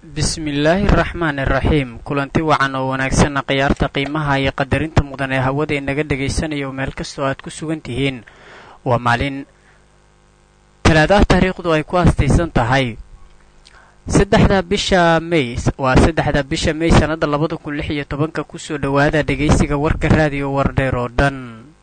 bismillaahi araxmaani iraxiim kulanti wacan oo wanaagsanna khiyaarta qiimaha iyo qadarinta mudan ee hawada inaga dhagaysanayo meel kastoo aad ku sugan tihiin waa maalin talaadaha taariikhdu ay ku astaysan tahay saddexda bisha may waa saddexda bisha may sannada labada kun lix iyo tobanka kusoo dhowaada dhegaysiga warka raadiyo wardheer oo dhan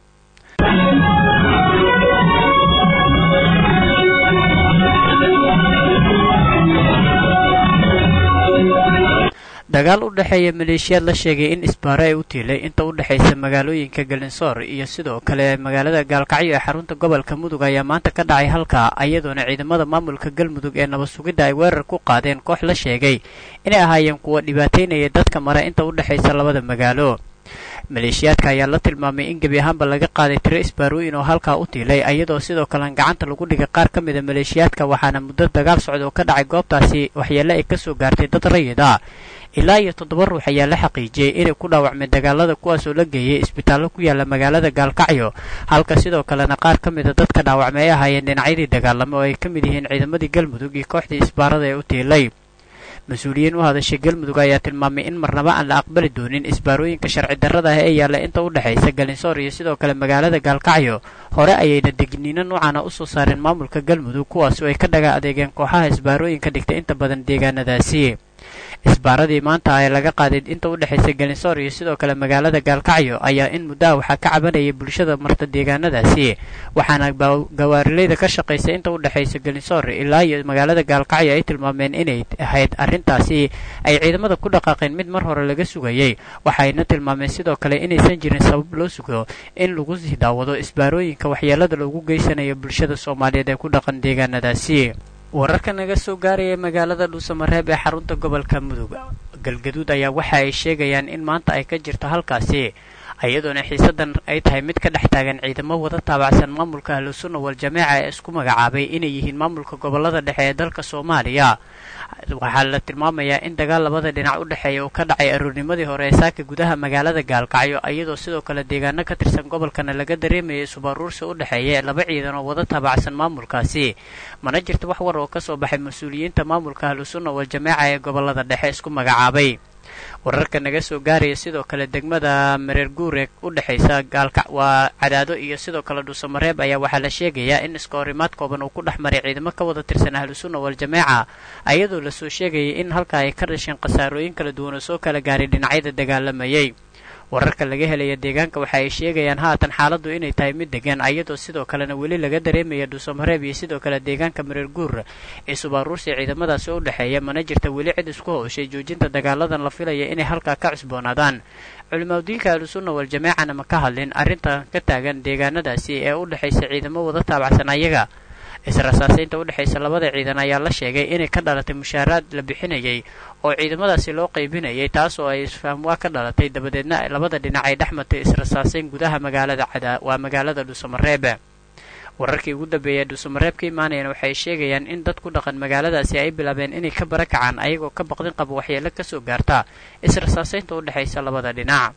dagaal u dhexeeya maleeshiyaad la sheegay in isbaaro ay u tiilay inta u dhexaysa magaalooyinka galinsoor iyo sidoo kale magaalada gaalkacyo ee xarunta gobolka mudug ayaa maanta ka dhacay halka iyadoona ciidamada maamulka galmudug ee nabad sugidda ay weerar ku qaadeen koox la sheegay inay ahaayeen kuwa dhibaataynaya dadka mara inta u dhexaysa labada magaalo maleeshiyaadka ayaa la tilmaamay in gebi ahaanba laga qaaday tiro isbaarooyin oo halkaa u tiilay iyadoo sidoo kalen gacanta lagu dhigay qaar ka mida maleeshiyaadka waxaana muddo dagaal socda oo ka dhacay goobtaasi waxyeelle ay kasoo gaartay dad rayid ah ilaa iyo toddoba ruux ayaa la xaqiijiyey inay ku dhaawacmeen dagaalada kuwaasoo la geeyay isbitaallo ku yaala magaalada gaalkacyo halka sidoo kalena qaar ka mida dadka dhaawacmay ay ahaayeen dhinacyadii dagaalamo oo ay ka mid yihiin ciidamadii galmudug iyo kooxdii isbaarada ee u tiilay mas-uuliyiin u hadashay galmudug ayaa tilmaamay in marnaba aan la aqbali doonin isbaarooyinka sharci darrada ah ee yaalla inta u dhexaysa galinsoor iyo sidoo kale magaalada gaalkacyo hore ayayna degniino noocaana usoo saareen maamulka galmudug kuwaasoo ay ka dhaga adeegeen kooxaha isbaarooyinka dhigta inta badan deegaanadaasi isbaaradii maanta ee laga qaaday inta u dhexaysa galinsoor iyo sidoo kale magaalada gaalkacyo ayaa in muddaha waxaa ka cabanayay bulshada marta deegaanadaasi waxaana gawaarilayda ka shaqaysa inta u dhexaysa galinsoor ilaa iyo magaalada gaalkacyo ay tilmaameen inay ahayd arrintaasi ay ciidamada ku dhaqaaqeen mid mar hore laga sugayay waxayna tilmaameen sidoo kale inaysan jirin sabab loo sugo in lagu sii daawado isbaarooyinka waxyeelada loogu geysanayo bulshada soomaaliyeed ee ku dhaqan deegaanadaasi wararka naga soo gaaraya magaalada dhuusamareeb ee xarunta gobolka mudug galgaduud ayaa waxa ay sheegayaan in maanta ay ka jirto halkaasi iyadoona xiisadan ay tahay mid ka dhex taagan ciidamo wada taabacsan maamulka ahlusunna wal-jameeca ee isku magacaabay inay yihiin maamulka gobolada dhexe ee dalka soomaaliya waxaa la tilmaamayaa in dagaal labada dhinac u dhexeeya uu ka dhacay aroornimadii hore ee saaka gudaha magaalada gaalkacyo iyadoo sidoo kale deegaano ka tirsan gobolkana laga dareemayay subaruursi u dhexeeya laba ciidan oo wada taabacsan maamulkaasi mana jirto wax war oo ka soo baxay mas-uuliyiinta maamulka ahlusunna wal-jameeca ee gobolada dhexe isku magacaabay wararka naga soo gaaraya sidoo kale degmada mareer guure u dhexaysa gaalka waa cadaado iyo sidoo kale dhuusamareeb ayaa waxaa la sheegayaa in iska horimaad kooban uu ku dhex maray ciidamo ka wada tirsan ahlusunna wal-jameeca iyadoo lasoo sheegayay in halkaa ay ka dhasheen khasaarooyin kala duwan oo soo kala gaaray dhinacyada dagaalamayay wararka laga helaya deegaanka waxa ay sheegayaan haatan xaaladdu inay tahay mid degan iyadoo sidoo kalena weli laga dareemaya dhuusamareeb iyo sidoo kale deegaanka mareer guur ee subaaruursi ciidamadaasi u dhexeeya mana jirta weli cid isku howshay joojinta dagaaladan la filaya inay halkaa ka cusboonaadaan culimaadudiinka ahlusunna wal-jameecana ma ka hadlin arrintan ka taagan deegaanadaasi ee u dhexaysa ciidamo wada taabacsan ayaga israsaasaynta u dhexaysa labada ciidan ayaa la sheegay inay ka dhalatay mushaaraad la bixinayay oo ciidamadaasi loo qaybinayay taas oo ay isfahamwaa ka dhalatay dabadeedna labada dhinac ay dhex matay israsaasayn gudaha magaalada cada waa magaalada dhuusamareeb wararkii ugu dambeeyay dhuusamareeb ka imaanayana waxay sheegayaan in dad ku dhaqan magaaladaasi ay bilaabeen inay ka bara kacaan ayagoo ka baqdin qaba waxyeelo kasoo gaarta israsaasaynta u dhexaysa labada dhinac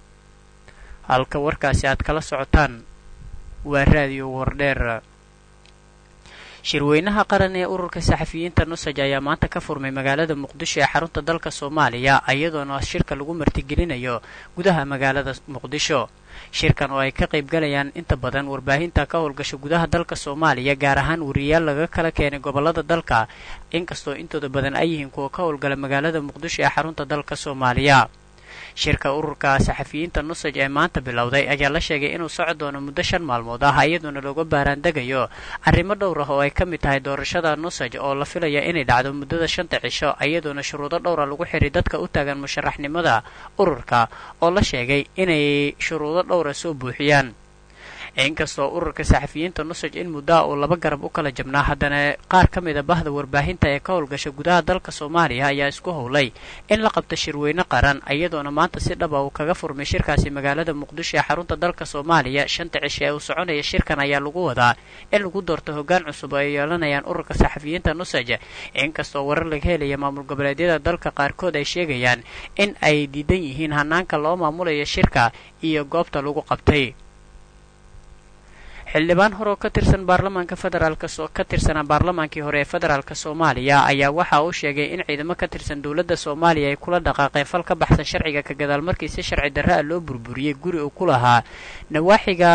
halka warkaasi aad kala socotaan waa raadiyo wardheer shirweynaha qaran ee ururka saxafiyiinta nusaj ayaa maanta ka furmay magaalada muqdisho ee xarunta dalka soomaaliya iyadoona shirka lagu martigelinayo gudaha magaalada muqdisho shirkan oo ay ka qaybgalayaan inta badan warbaahinta ka howlgasha gudaha dalka soomaaliya gaar ahaan wariyaal laga kala keenay gobolada dalka inkastoo intooda badan ay yihiin kuwa ka howlgala magaalada muqdisho ee xarunta dalka soomaaliya shirka ururka saxafiyiinta nusaj ee maanta bilowday ayaa la sheegay inuu soco doono muddo shan maalmood ah iyadoona looga baaraandegayo arrimo dhowr ah oo ay ka mid tahay doorashada nusaj oo la filaya inay dhacdo muddada shanta cisho iyadoona shuruudo dhowra lagu xiray dadka u taagan musharaxnimada ururka oo la sheegay inay shuruudo dhowra soo buuxiyaan inkastoo ururka saxafiyiinta nusaj in muddaha uu laba garab u kala jabnaa haddana qaar ka mida bahda warbaahinta ee ka howlgasha gudaha dalka soomaaliya ayaa isku howlay in la qabto shirweyne qaran iyadoona maanta si dhaba uu kaga furmay shirkaasi magaalada muqdisho ee xarunta dalka soomaaliya shanta cisho ee uu soconaya shirkan ayaa lagu wadaa in lagu doorto hoggaan cusub oo ay yeelanayaan ururka saxafiyiinta nusaj inkastoo warar laga helaya maamul goboleedyada dalka qaarkood ay sheegayaan in ay diidan yihiin hanaanka loo maamulayo shirka iyo goobta lagu qabtay xildhibaan hore oo ka tirsan baarlamaanka federaalk ka tirsanaa baarlamaankii hore ee federaalk soomaaliya ayaa waxa uu sheegay in ciidamo ka tirsan dowladda soomaaliya ay kula dhaqaaqeen fal ka baxsan sharciga ka gadaal markii si sharci darra a loo burburiyey guri uu ku lahaa nawaaxiga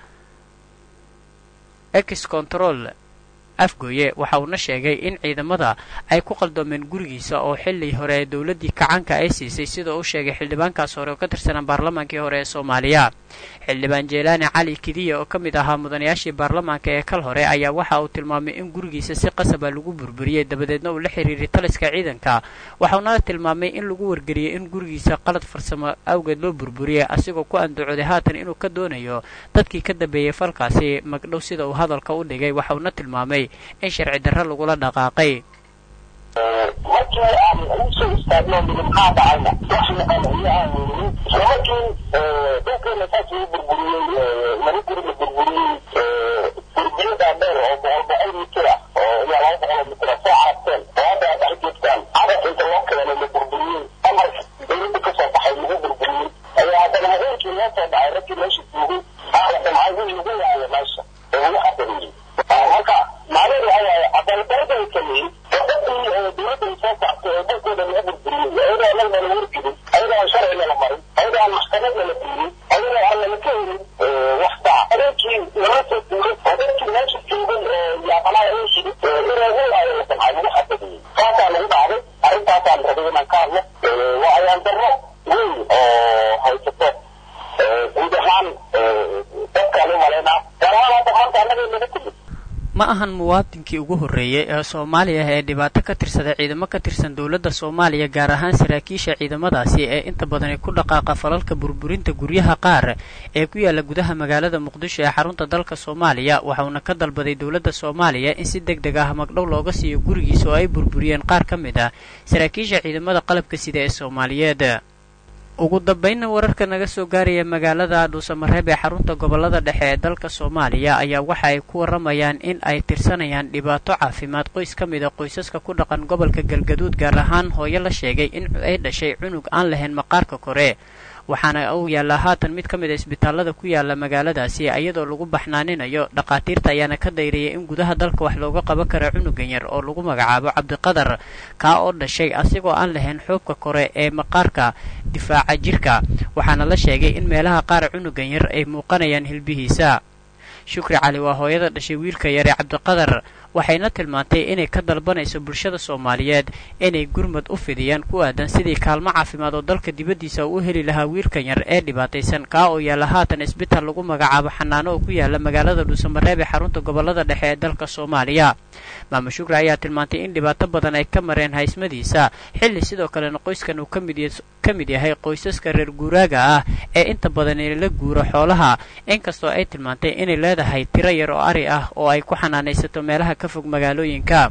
ex control afgooye waxa uuna sheegay in ciidamada ay ku qaldoomeen gurigiisa oo xilli hore ee dowladdii kacanka ay siisay sida uu sheegay xildhibaankaas hore oo ka tirsanaa baarlamaankii hore ee soomaaliya xildhibaan jeelaani cali kidiya oo ka mid ahaa mudanayaashii baarlamaanka ee kal hore ayaa waxa uu tilmaamay in gurigiisa si qasaba lagu burburiyey dabadeedna uu la xiriiray taliska ciidanka waxauna tilmaamay in lagu wargeliyey in gurigiisa qalad farsamo awgeed loo burburiyey asigoo ku andacooday haatan inuu ka doonayo dadkii ka dambeeyey falkaasi magdhow sida uu hadalka u dhigay waxauna tilmaamay in sharci darro lagula dhaqaaqay markii aan ugu soo istaagno midabkaa dhacayna wax maqanayo aan weyninin isla markii dhulkeena saas lagu burburiyey laba guri la burburiyey burbiyadaa dheer oo boqol boqol mitir ah oo ilaa laba boqol mitir ah soo carabteen oo hadda aad dhex joogtaan cadaf inta loo keenay la burburiyey amarka dowladda ka soo baxay lagu burburiyey ayaa haddana habeenkii loo soo dhacay raggii meesha joogay aala damcay wixii lagu waayo meesha oo lagu xadariyey marka macnaheedu waxa waaye cadaaladdarada ay sameeyey oo dadkii dowladda ay soo saartay oo dalkooda laga burburiyey ayadoo annagna la wargelin ayadoo aan sharciga la marin ayadoo aan maxkamadna la fiirin ayadoo aan lala ka helin wax saca habeenkii lama soo duulay oo dadkii meesha joogay oo yaaqanaha ay yidhi in lagu waayo la damcay lagu xadadiyey saasaa lagu dhacday arrintaasaan rabay inaan ka hadlo waa ayaan darro weyn oo haysato guud ahaan dadkaan u malaynaa gaar ahaan hadda maanta annaga naga timid ma ahan muwaadinkii ugu horreeyey ee soomaaliya ee dhibaato ka tirsada ciidamo ka tirsan dowladda soomaaliya gaar ahaan saraakiisha ciidamadaasi ee inta badani ku dhaqaaqa falalka burburinta guryaha qaar ee ku yaalla gudaha magaalada muqdisho ee xarunta dalka soomaaliya waxauna ka dalbaday dowladda soomaaliya in si deg deg ah magdhow looga siiyo gurigiisa oo ay burburiyeen qaar ka mid ah saraakiisha ciidamada qalabka sida ee soomaaliyeed ugu dambaynna wararka naga soo gaaraya magaalada dhuusamareeb ee xarunta gobollada dhexe ee dalka soomaaliya ayaa waxa ay ku warramayaan in ay tirsanayaan dhibaato caafimaad qoys ka mid a qoysaska ku dhaqan gobolka galgaduud gaar ahaan hooyo la sheegay in ay dhashay cunug aan lahayn maqaarka kore waxaana uu yaallaa haatan mid ka mid a isbitaallada ku yaalla magaaladaasi iyadoo lagu baxnaaninayo dhakhaatiirta ayaana ka dayriyay in gudaha dalka wax looga qaban karo cunugan yar oo lagu magacaabo cabdiqadar kaa oo dhashay asigoo aan lahayn xoobka kore ee maqaarka difaaca jirka waxaana la sheegay in meelaha qaar cunugan yar ay muuqanayaan hilbihiisa shukri cali waa hooyada dhashay wiilka yar ee cabdiqadar waxayna tilmaantay inay ka dalbanayso bulshada soomaaliyeed inay gurmad u fidiyaan ku aadan sidii kaalmo caafimaad oo dalka dibaddiisa u heli lahaa wiilkan yar ee dhibaataysan kaa oo yaalla haatan isbitaal lagu magacaabo xanaano oo ku yaalla magaalada dhuusamareeb ee xarunta gobollada dhexe ee dalka soomaaliya maama shukri ayaa tilmaantay in dhibaato badan ay ka mareen haysmadiisa xilli sidoo kalena qoyskan uu ka mid yahay qoysaska reer guuraaga ah ee inta badan la guuro xoolaha inkastoo ay tilmaantay inay leedahay tiro yar oo ari ah oo ay ku xanaanaysato meelaha ka fog magaalooyinka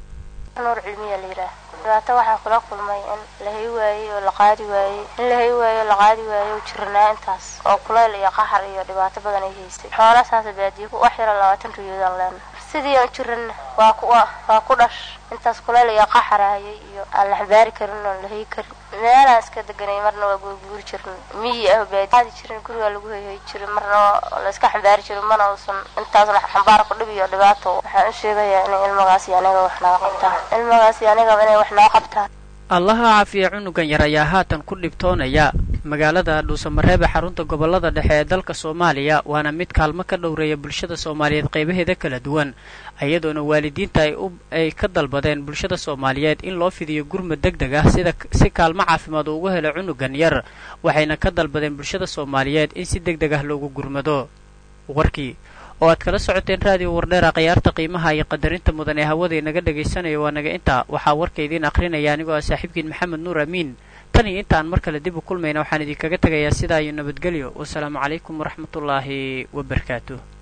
nuur cilmiya la yidhaah dhibaato waxaa kula kulmay in la hay waayey oo la qaadi waayey in la hay waayo o la qaadi waayo oo jirnaa intaas oo kulayl iyo qaxar iyo dhibaato badan ay haysay xoola saasa baadiyo wax yaro labaatan riyoodaan leena sidii aan jirana waa ku waa ku dhash intaas kulayl iyo qaxarahayay iyo aan la xambaari karin oon la hay karin meelaan iska deganay marna waa guurguuri jirin miyi ah baadi qaadi jirin gurigaa lagu hayhay jirin marna la iska xambaari jirin mana uusan intaasna xambaar ku dhib iyo dhibaato waxaan u sheegayaa inay ilmagaasi aniga wax naga qabtaan ilmagaasi anigaba inay wax naga qabtaan allaha caafiya cunugan yar ayaa haatan ku dhibtoonaya magaalada dhuusamareeb ee xarunta gobollada dhexe ee dalka soomaaliya waana mid kaalmo ka dhowreeya bulshada soomaaliyeed qaybaheeda kala duwan iyadoona waalidiinta ay u ay ka dalbadeen bulshada soomaaliyeed in loo fidiyo gurmad deg deg ah sida si kaalmo caafimaad uu uga helo cunugan yar waxayna ka dalbadeen bulshada soomaaliyeed in si deg deg ah loogu gurmado warkii oo aad kala socoteen raadiyo wardheera khiyaarta qiimaha iyo qadarinta mudan ee hawada inaga dhagaysanayo waa naga intaa waxaa warka idiin akhrinaya anigoo ah saaxiibkiin maxamed nuur amiin tan iyo inta aan mar kale dib u kulmayna waxaan idinkaga tegayaa sidaa iyo nabadgelyo wasalaamu calaykum waraxmatullaahi wabarakaatuh